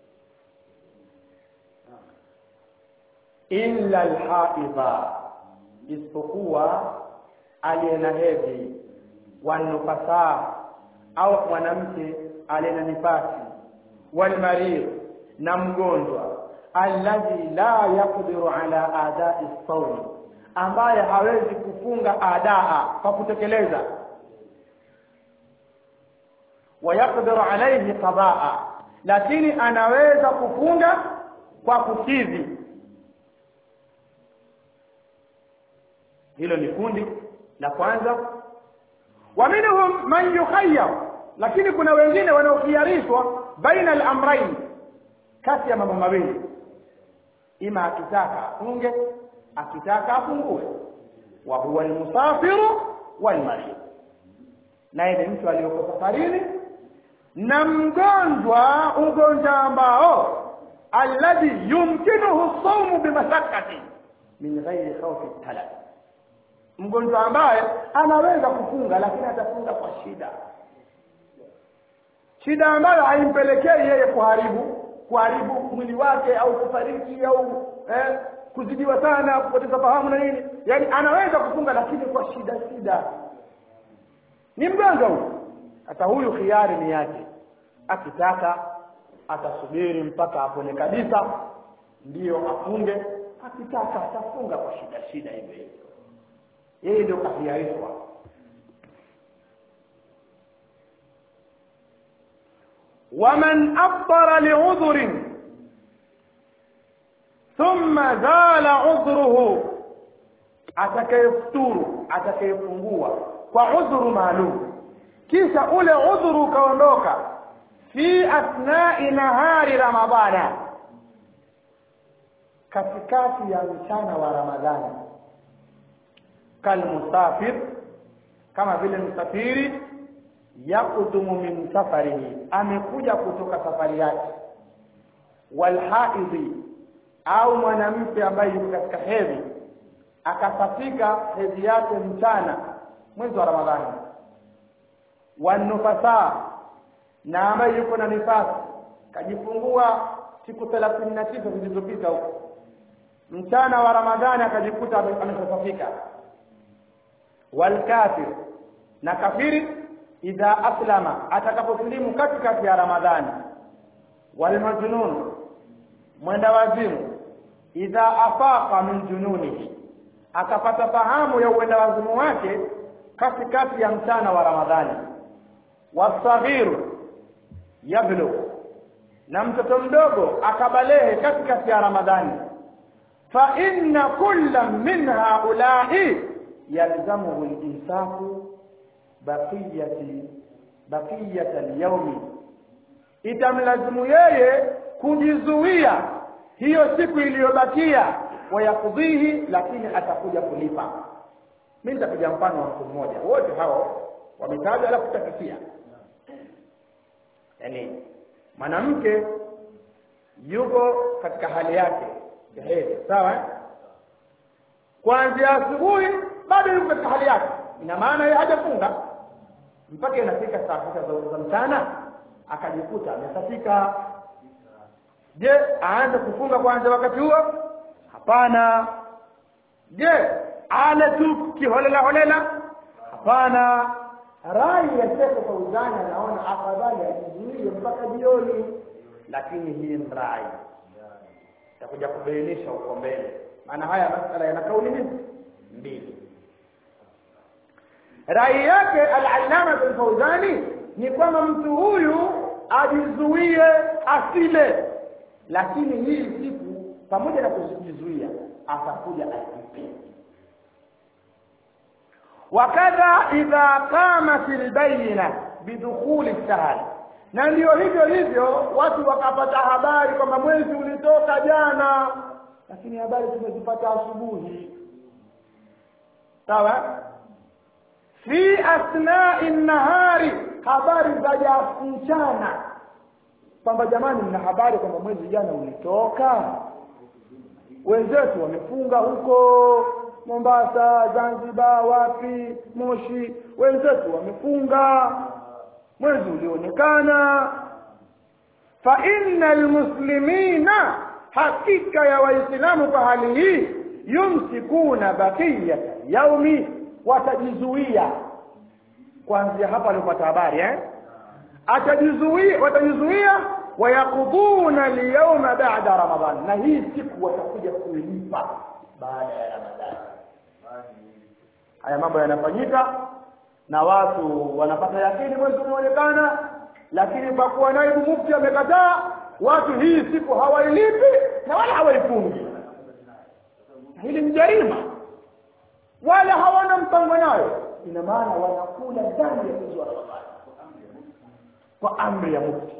illa alhaidha isipokuwa aliye na hedhi wanufasaa au mwanamke aliye na nifasi walmarid na mgonjwa alladhi la yaqdiru ala adai sawm ambaye hawezi kufunga adaa kwa kutekeleza wayaqdiru alayhi qadaa lakini anaweza kufunga kwa kukidhi hilo ni kundi la kwanza wa minhum man yukhayyar lakini kuna wengine wanaokhiarishwa baina al-amrayn kati ya mambo mawili ima akitaka afunge akitaka afungue wa huwa almusafiru walmarid naye ni mtu aliyoko safarini na mgonjwa ugonjwa ambao alladhi yumkinuhu sawmu bimashaqqati min ghairi khawfi talab mgonjwa ambaye anaweza kufunga lakini atafunga kwa shida shida ambayo haimpelekei yeye kuharibu kuharibu mwili wake au kufariki au eh, kuzidiwa sana kupoteza fahamu na nini yaani anaweza kufunga lakini kwa shida shida ni mgonjwa huyu hata huyu khiari ni yake akitaka atasubiri mpaka apone kabisa ndiyo afunge akitaka atafunga kwa shida shida hivyo hivyo yeye ndio kahiarishwa waman afṭara li'udhrin thumma zala udhruhu atakayefuturu atakayefungua kwa udhuru maalum kisha ule udhuru ukaondoka fi athnai nahari ramadhana katikati ya mchana wa ramadhani kalmusafir kama vile msafiri yakudumu min safarihi amekuja kutoka safari yake walhaidhi au mwanamke ambaye yuko katika hedhi akasafika hedhi yake mchana mwezi wa ramadhani wanufasa na ambaye yuko na nifasi kajifungua siku thelathini na tisa zilizopita huko mchana wa ramadhani akajikuta ameshasafika walkafir na kafiri idha aslama atakaposilimu katikati ya ramadhani walmajnun mwenda wazimu idha afaqa min jununihi akapata fahamu ya uenda wazimu wake katikati ya mchana wa ramadhani wasaghiru yablugh na mtoto mdogo akabalehe katikati ya ramadhani fa inna kulla min haula'i yalzamuhu al-insafu baqiyati baqiyata al-yawmi itamlazimu yeye kujizuia hiyo siku iliyobakia wayakudhihi lakini atakuja kulipa mimi nitapiga mfano wa mtu mmoja wote hao wametajwa alafu tutakisia yani mwanamke yuko katika hali yake ya hedhi sawa kuanzia asubuhi bado yuko katika hali yake ina maana yeye hajafunga mpaka inafika saa sita za za mchana akajikuta amesafika je aanze kufunga kwanza wakati huo hapana je ale tu kiholela holela hapana rai ya Sheikh Fauzani anaona afadhali ajizuie mpaka jioni lakini hii ni rai takuja kubainisha huko mbele maana haya masala yana kauli hizi mbili rai yake al-allama al-Fauzani ni kwamba mtu huyu ajizuie asile lakini hii siku pamoja na kujizuia atakuja ajipe wakadha idha qamat albayna bidukhuli shahr na ndio hivyo hivyo watu wakapata habari kwamba mwezi ulitoka jana lakini habari tumezipata asubuhi sawa fi asna'i nahari habari za mchana kwamba jamani mna habari kwamba mwezi jana ulitoka wenzetu wamefunga huko Mombasa Zanzibar wapi Moshi wenzetu wamefunga mwezi ulionekana fa innal muslimina hakika ya waislamu kwa hali hii yumsikuna bakiyat yaumi watajizuia kuanzia hapa alipata habari eh atajizuia watajizuia wayakudhuna liyawma ba'da ramadhan na hii siku watakuja kuilipa baada ya ramadhani haya mambo yanafanyika na watu wanapata yakini mwezi unaonekana lakini kwa kuwa naibu mufti amekataa watu hii siku hawailipi na wala hawaifungi hili ni jarima wala hawana mpango nayo ina maana wanakula ndani ya mwezi wa ramadhani kwa amri ya mufti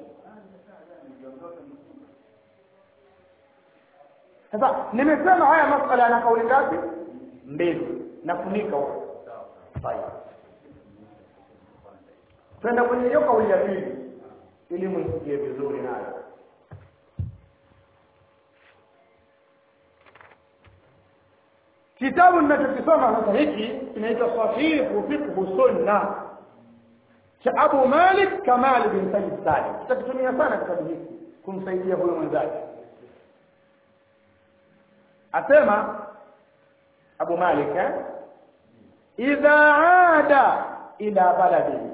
sasa nimesema haya masala yana kauli ngapi mbili nafunika huko sawa twenda kwenye hiyo kauli ya pili ili mwisikie vizuri nayo kitabu ninachokisoma sasa hiki kinaitwa sahihu fiqhu sunna cha Abu Malik Kamal bin Sayyid Salim tutakitumia sana kitabu hiki kumsaidia huyo mwenzake asema Abu Malik eh? idha ada ila baladihi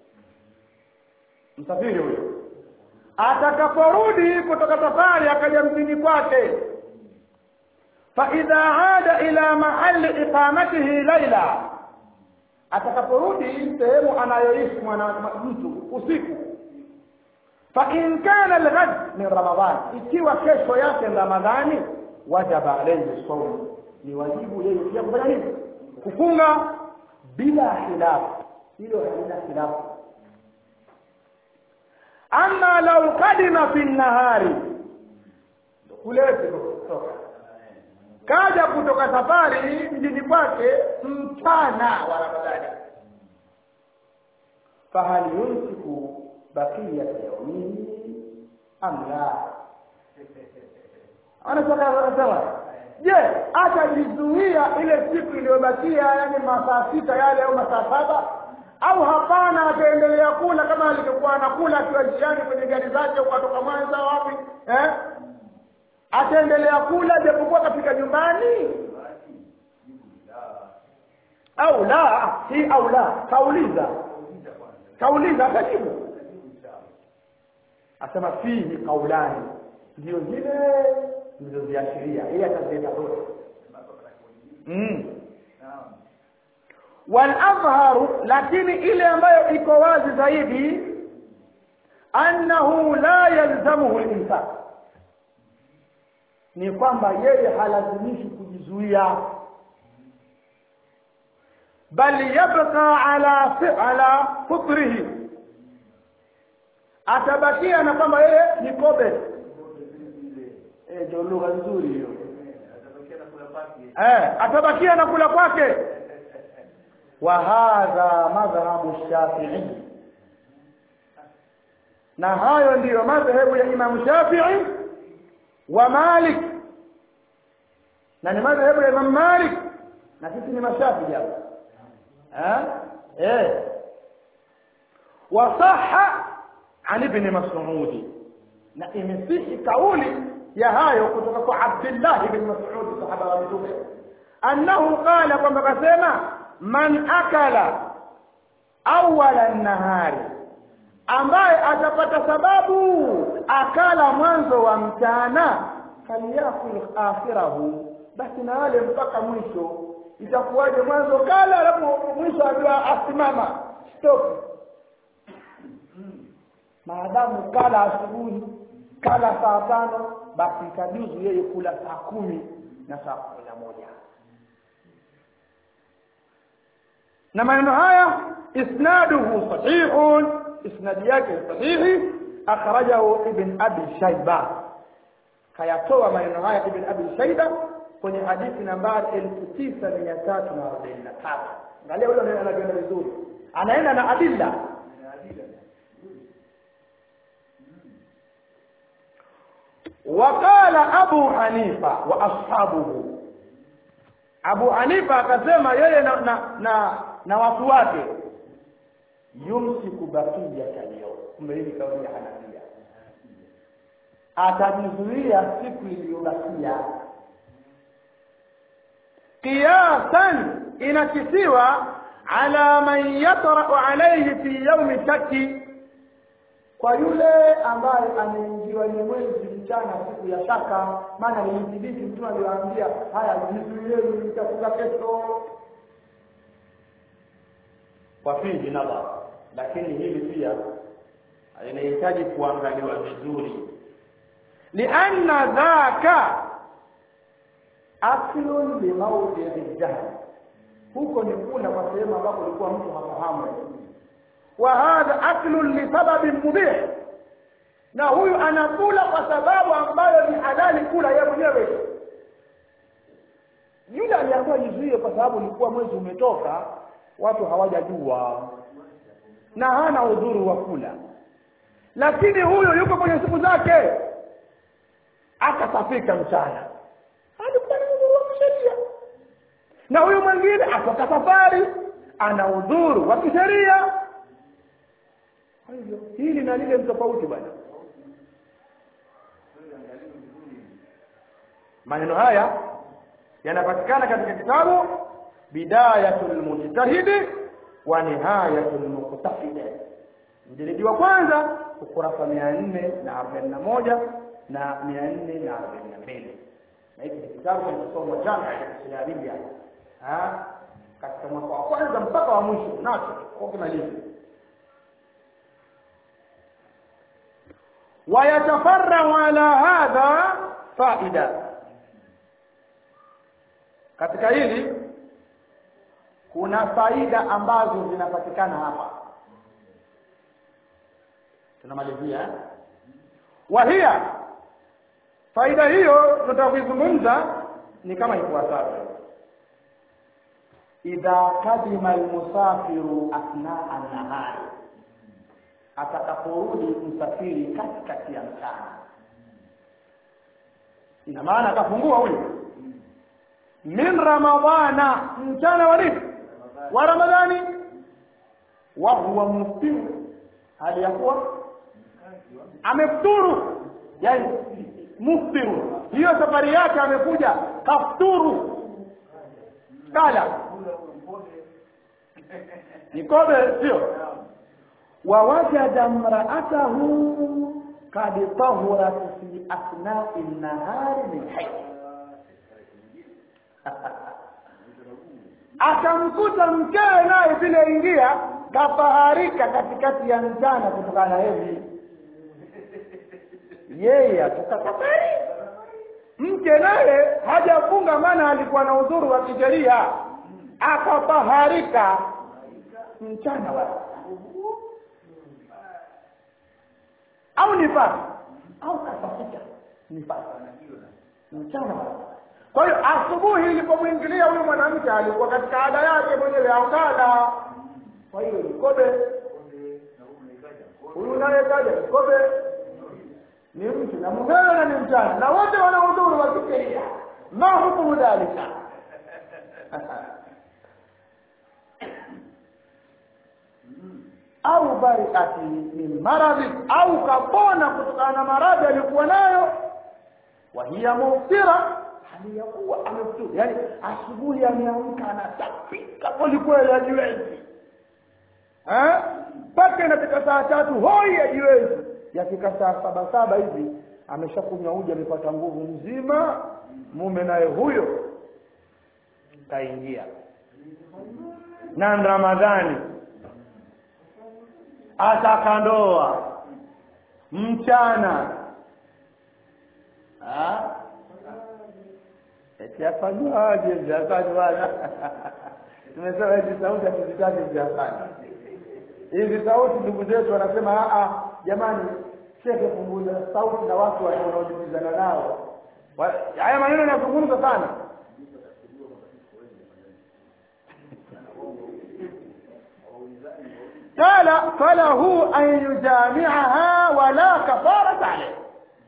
msafiri huyo atakaporudi kutoka safari akaja mjini kwake fa idha ada ila mahali iqamatihi laila atakaporudi sehemu anayoishi mwana mtu usiku fa in kana alghad min ramadan ikiwa kesho yake ramadhani wajaba alayhi sawm ni wajibu yeye pia kufanya nini kufunga bila khilafu hilo halina khilafu ama lau kadima fi nahari kulete kutoka kaja kutoka safari mjini kwake mchana wa ramadhani fahal yumsiku bakiyata yaumihi am la anataka anasema je atajizuia ile siku iliyobakia yani masaa sita yale au masaa saba au hapana ataendelea kula kama alivyokuwa anakula akiwa njiani kwenye gari zake ukatoka Mwanza wapi eh ataendelea kula japokuwa kafika nyumbani au la si au la kauliza kauliza atajibu asema fihi kaulani ndio zile nilizoziashiria yeye atazileta zote mm. والأظهر لكن إلى ambayo iko wazi zaidi annahu la yalzamuhu al-imsak ni kwamba yeye halazimishi kujizuia bal yabqa ala ala fitrihi atabakia na kwamba yeye ni kobe eh ndio lugha nzuri hiyo eh atabakia na kula kwake وهذا مذهب الشافعي na hayo ndiyo madhehebu ya Imam Shafi'i wa Malik na ni madhehebu ya Imam Malik na sisi ni mashafi'i hapa eh eh wa sahha an ibn Mas'ud na imesihi kauli ya hayo kutoka kwa Abdullah ibn Mas'ud sahaba wa Mtume annahu qala kwamba kasema man akala awala nahari ambaye atapata sababu akala mwanzo wa mchana falyakul akhirahu basi na wale mpaka mwisho itakuwaje mwanzo kala alafu mwisho ajua asimama stop maadamu kala asubuhi kala saa tano basi itajuzu yeye kula saa kumi na saa kumi na moja na maneno haya isnaduhu sahihun isnadi yake sahihi akhrajahu ibn abi shayba kayatoa maneno haya ibn abi shayba kwenye hadithi nambari elfu tisa mia tatu na arobaini na tatu angalia huyo anakwenda vizuri anaenda na adilla وقال أبو حنيفة وأصحابه Abu Hanifa akasema yeye na na, na, na watu wake yumsiku bakiyata leo kumbe hii kauli ya Hanafia atajizuia siku iliyobakia qiyasan inakisiwa ala man yatra'u alayhi fi yawmi shakki kwa yule ambaye ameingiwa ni mwezi mchana siku ya shaka maana nilithibiti mtume aliwaambia haya jizuieni nitafunga kesho kwa fihi nadhar lakini hili pia linahitaji kuangaliwa vizuri lianna dhaka aklun limaudii jahl huko ni kula kwa sehemu ambapo ulikuwa mtu hafahamu wa hadha aklun lisababin mubih na huyu anakula kwa sababu ambayo ni halali kula yeye mwenyewe yule aliambiwa jizuie kwa sababu ulikuwa mwezi umetoka watu hawajajua na hana udhuru wa kula lakini huyu yuko kwenye siku zake akasafika mchana alikuwa na udhuru wa kisheria na huyu mwingine atoka safari ana udhuru wa kisheria kwa hivyo hili na lile mtofauti bwana maneno haya yanapatikana katika kitabu bidayatul mujtahidi wa nihayatul muqtasid mjilidi wa kwanza ukurasa mia nne na arobaini na moja na mia nne na arobaini na mbili na hiki ni kitabu kinachosomwa jana ya kiarabia katika mwaka wa kwanza mpaka wa mwisho nacho kwa kimalizi ويتفرع على هذا فائده katika hili kuna faida ambazo zinapatikana hapa tunamalizia eh? wahia faida hiyo tunataka kuizungumza ni kama ifuatavyo idha kadima almusafiru athnaa nahari atakaporudi msafiri katikati ya mchana ina maana akafungua huyu min ramadhana mchana wa nini wa ramadhani wa huwa muftiru hali ya kuwa amefuturu yani muftiru hiyo safari yake amekuja kafuturu kala nikobe sio ووجد امرأته قد طهرت في أثناء النهار من حيث akamkuta mkewe naye vile ingia kafaharika katikati ya mchana kutokana na hedhi yeye atoka safari mke naye hajafunga maana alikuwa na udhuru wa kisheria akafaharika mchana wa au nifasi au kasafika nifasi mchana kwa hiyo asubuhi ilipomwingilia huyu mwanamke alikuwa katika ada yake mwenyewe akala kwa hiyo nikobe huyu naye kaja nikobe ni mtu na mumewe na ni mchana na wote wana udhuru wa kisheria ma hukumu dhalika au bariati min maradhi au kapona kutokana na maradhi alikuwa nayo wa hiya muftira hali ya kuwa amefuturu yaani asubuhi ameamka anatapika kwelikweli hajiwezi Eh? mpaka inafika saa tatu hoi hajiwezi yafika saa saba saba hivi ameshakunywa uji amepata nguvu mzima mume naye huyo kaingia na ramadhani atakandoa mchana Ah? eti afanywaje vyafanywana tumesema hizi sauti hatuzitaki vyafanya hizi sauti ndugu zetu wanasema "Ah, ah, jamani shekhe punguza sauti na watu wanaojibizana nao Wa- haya maneno yanazungumza sana قال فله أن يجامعها ولا كفارة عليه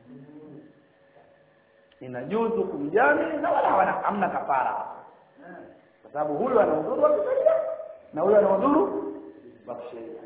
inajuzu kumjami na wala hawana hamna kafara kwa sababu huyu ana udhuru wa kisheria na huyu ana udhuru wa kisheria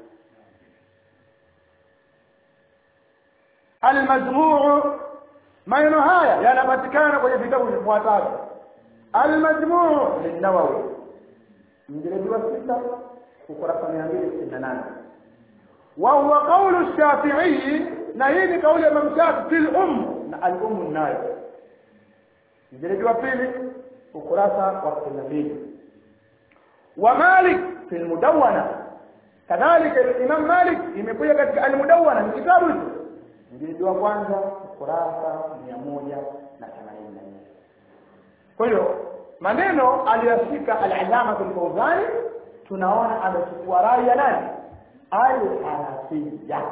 almajmuu maneno haya yanapatikana kwenye vitabu vifuatavyo almajmuu linawawi mjeledi wa sita ukurasa mia mbili sitini na nane وهو قول الشافعي نهيني قول الإمام الشافعي في الأم الأم النايم mjeledi wa pili ukurasa wa sitini na mbili wa Malik fi almudawwana kadhalika Imam Malik imekuja katika almudawwana ni kitabu hicho mjeledi wa kwanza ukurasa mia moja na themanini na nne kwa hiyo maneno aliyoshika al-Allama al-Fawzani tunaona amechukua rai ya nani al-Hanafiya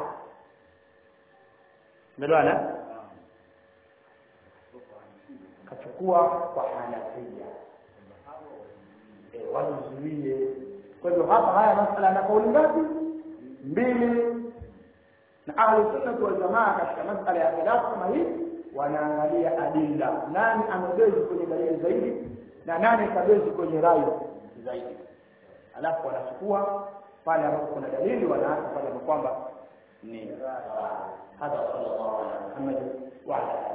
Umeelewana? Kachukua kwa Hanafiya. Eh, wazuie. Kwa hivyo hapa haya masala yana kauli ngapi? Mbili. Na ahlu sunna wal jamaa katika masala ya khilaf kama hii wanaangalia adilla. Nani amebezi kwenye dalili zaidi na nani kabezi kwenye rai zaidi. Alafu wanachukua pale ambapo kuna dalili wanaacha pale ambapo kwamba ni hadha sallallahu alaihi wa sallam wa ala